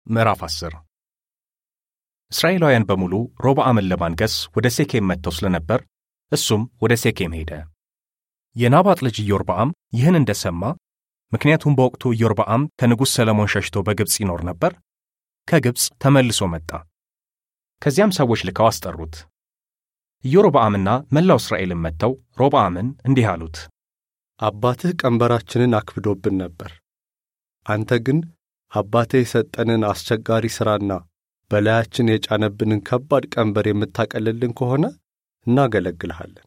ምዕራፍ 10 እስራኤላውያን በሙሉ ሮብዓምን ለማንገሥ ወደ ሴኬም መጥተው ስለነበር እሱም ወደ ሴኬም ሄደ። የናባጥ ልጅ ኢዮርብዓም ይህን እንደ ሰማ፣ ምክንያቱም በወቅቱ ኢዮርብዓም ከንጉሥ ሰለሞን ሸሽቶ በግብፅ ይኖር ነበር፣ ከግብፅ ተመልሶ መጣ። ከዚያም ሰዎች ልከው አስጠሩት። ኢዮርብዓምና መላው እስራኤልም መጥተው ሮብዓምን እንዲህ አሉት፣ አባትህ ቀንበራችንን አክብዶብን ነበር። አንተ ግን አባትህ የሰጠንን አስቸጋሪ ሥራና በላያችን የጫነብንን ከባድ ቀንበር የምታቀልልን ከሆነ እናገለግልሃለን።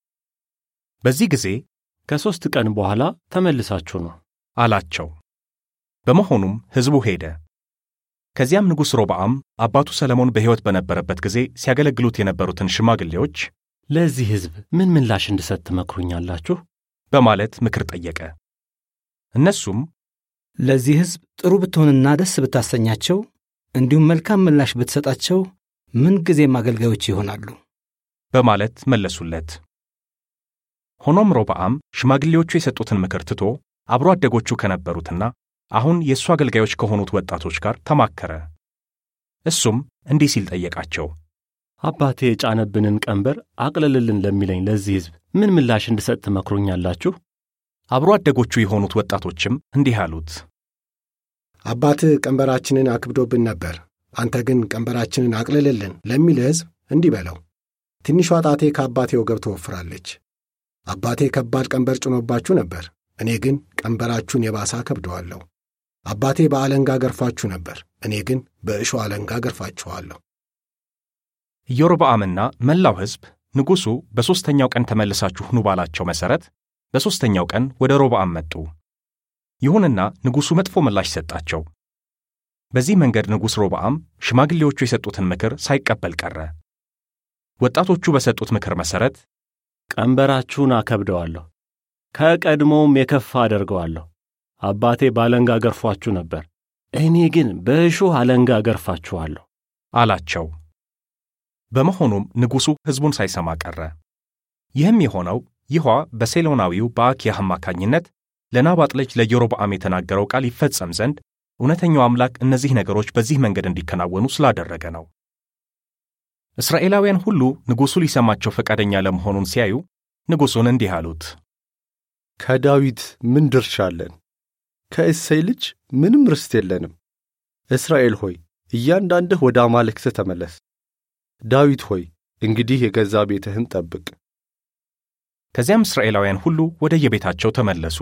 በዚህ ጊዜ ከሦስት ቀን በኋላ ተመልሳችሁ ነው አላቸው። በመሆኑም ሕዝቡ ሄደ። ከዚያም ንጉሥ ሮብዓም አባቱ ሰለሞን በሕይወት በነበረበት ጊዜ ሲያገለግሉት የነበሩትን ሽማግሌዎች ለዚህ ሕዝብ ምን ምላሽ እንድሰጥ ትመክሩኛላችሁ? በማለት ምክር ጠየቀ። እነሱም ለዚህ ሕዝብ ጥሩ ብትሆንና ደስ ብታሰኛቸው እንዲሁም መልካም ምላሽ ብትሰጣቸው ምንጊዜም አገልጋዮች ይሆናሉ በማለት መለሱለት። ሆኖም ሮብዓም ሽማግሌዎቹ የሰጡትን ምክር ትቶ አብሮ አደጎቹ ከነበሩትና አሁን የእሱ አገልጋዮች ከሆኑት ወጣቶች ጋር ተማከረ። እሱም እንዲህ ሲል ጠየቃቸው። አባቴ የጫነብንን ቀንበር አቅልልልን ለሚለኝ ለዚህ ሕዝብ ምን ምላሽ እንድሰጥ ትመክሩኛላችሁ? አብሮ አደጎቹ የሆኑት ወጣቶችም እንዲህ አሉት። አባትህ ቀንበራችንን አክብዶብን ነበር፣ አንተ ግን ቀንበራችንን አቅልልልን ለሚል ሕዝብ እንዲህ በለው፣ ትንሿ ጣቴ ከአባቴ ወገብ ትወፍራለች። አባቴ ከባድ ቀንበር ጭኖባችሁ ነበር፣ እኔ ግን ቀንበራችሁን የባሰ አከብደዋለሁ። አባቴ በአለንጋ ገርፋችሁ ነበር፣ እኔ ግን በእሾህ አለንጋ ገርፋችኋለሁ። ኢዮርብዓምና መላው ሕዝብ ንጉሡ በሦስተኛው ቀን ተመልሳችሁ ኑ ባላቸው መሠረት በሦስተኛው ቀን ወደ ሮብዓም መጡ። ይሁንና ንጉሡ መጥፎ ምላሽ ሰጣቸው። በዚህ መንገድ ንጉሥ ሮብዓም ሽማግሌዎቹ የሰጡትን ምክር ሳይቀበል ቀረ። ወጣቶቹ በሰጡት ምክር መሠረት ቀንበራችሁን አከብደዋለሁ፣ ከቀድሞውም የከፋ አደርገዋለሁ። አባቴ በአለንጋ ገርፏችሁ ነበር፣ እኔ ግን በእሾህ አለንጋ ገርፋችኋለሁ አላቸው። በመሆኑም ንጉሡ ሕዝቡን ሳይሰማ ቀረ። ይህም የሆነው ይሖዋ በሴሎናዊው በአኪያህ አማካኝነት ለናባጥ ልጅ ለኢዮርብዓም የተናገረው ቃል ይፈጸም ዘንድ እውነተኛው አምላክ እነዚህ ነገሮች በዚህ መንገድ እንዲከናወኑ ስላደረገ ነው። እስራኤላውያን ሁሉ ንጉሡ ሊሰማቸው ፈቃደኛ ለመሆኑን ሲያዩ ንጉሡን እንዲህ አሉት፣ ከዳዊት ምን ድርሻ አለን? ከእሴይ ልጅ ምንም ርስት የለንም። እስራኤል ሆይ እያንዳንድህ ወደ አማልክትህ ተመለስ። ዳዊት ሆይ እንግዲህ የገዛ ቤትህን ጠብቅ። ከዚያም እስራኤላውያን ሁሉ ወደ የቤታቸው ተመለሱ።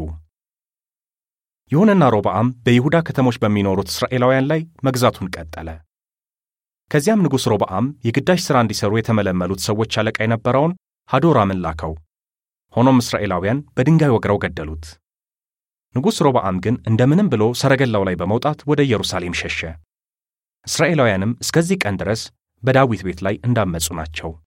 ይሁንና ሮብዓም በይሁዳ ከተሞች በሚኖሩት እስራኤላውያን ላይ መግዛቱን ቀጠለ። ከዚያም ንጉሥ ሮብዓም የግዳጅ ሥራ እንዲሠሩ የተመለመሉት ሰዎች አለቃ የነበረውን ሃዶራምን ላከው። ሆኖም እስራኤላውያን በድንጋይ ወግረው ገደሉት። ንጉሥ ሮብዓም ግን እንደምንም ብሎ ሰረገላው ላይ በመውጣት ወደ ኢየሩሳሌም ሸሸ። እስራኤላውያንም እስከዚህ ቀን ድረስ በዳዊት ቤት ላይ እንዳመፁ ናቸው።